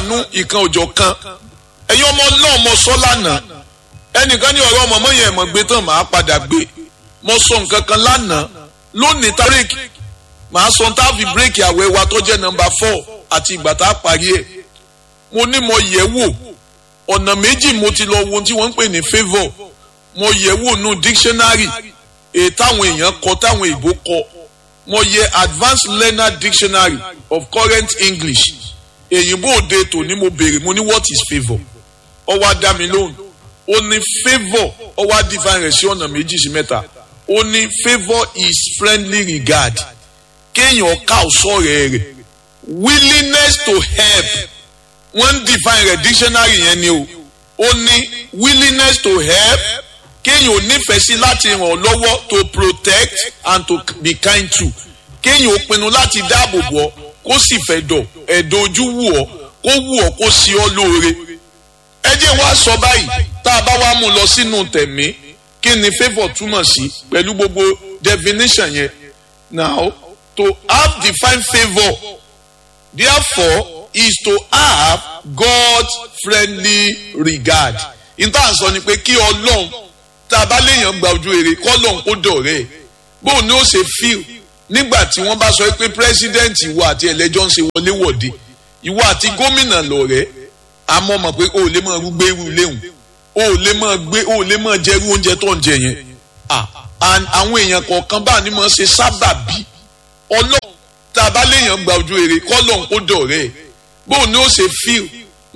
aláàánú ìkan òjò kan ẹ̀yin ọmọ náà mo sọ lánàá ẹnìkan ní ọ̀rọ̀ ọmọ mọ́yìn ẹ̀mọ́ gbé tán màá padà gbé mo sọ nǹkan kan lánàá lónìí tá bírèkì màá sọ tá a fi bírèkì àwẹ̀ wa tó jẹ́ nọ́mbà four àti ìgbà tá a parí ẹ̀ mo ní mo yẹ̀ wò ọ̀nà méjì mo ti lọ wo ohun tí wọ́n ń pè ní favour mo yẹ̀ wò nù dictionary èyí táwọn èèyàn kọ táwọn èèbó kọ mo yẹ advanced learner dictionary of current english èyìnbó òde tòní mo béèrè mo ní what is favour ó wá dá mi lóhùn ó ní favour ó wá define rẹ̀ sí ọ̀nà méjì sí mẹ́ta ó ní favour is friendly regard kéèyàn ká ọ̀sọ́rẹ̀ rẹ̀ willingness to help wọ́n ń define rẹ̀ dictionary yẹn ni o ó ní willingness to help kéèyàn ò nífẹ̀ẹ́ sí láti ràn ọ́ lọ́wọ́ to protect and to be kind to kéèyàn ò pinnu láti dáàbò bò ọ́ kó sì fẹ́ dọ̀ ẹ̀dọ̀ ojú wù ọ́ kó wù ọ́ kó sí ọ́ lóore. ẹ jẹ́ wá sọ báyìí tá a bá wá mú lọ sínú tẹ̀mí kí ni favour túmọ̀ sí pẹ̀lú gbogbo definition yẹn. now to have divine favour therefore is to have God's friendly regard. ìtàn sọ ni pé kí ọlọ́run tá a bá léèyàn gba ojú rere kọ́lọ́n kó dọ̀rẹ́ ẹ̀ bóun ni ó ṣe fíl nígbà tí wọ́n bá sọ pé president ìwọ àti ẹlẹ́jọ́ ń ṣe wọléwọ̀de ìwọ àti gómìnà lọ̀rẹ́ àmọ́ mọ̀ pé o ò lè máa gbé irú léhùn o ò lè máa gbé o ò lè máa jẹ irú oúnjẹ tó ń jẹ yẹn àwọn èèyàn kọ̀ọ̀kan bá ní máa ṣe sábàbí ọlọ́run tá a bá léèyàn gba ojú rere kọ́lọ́n kó dọ̀rẹ́ ẹ̀ bóun ni ó ṣe fíl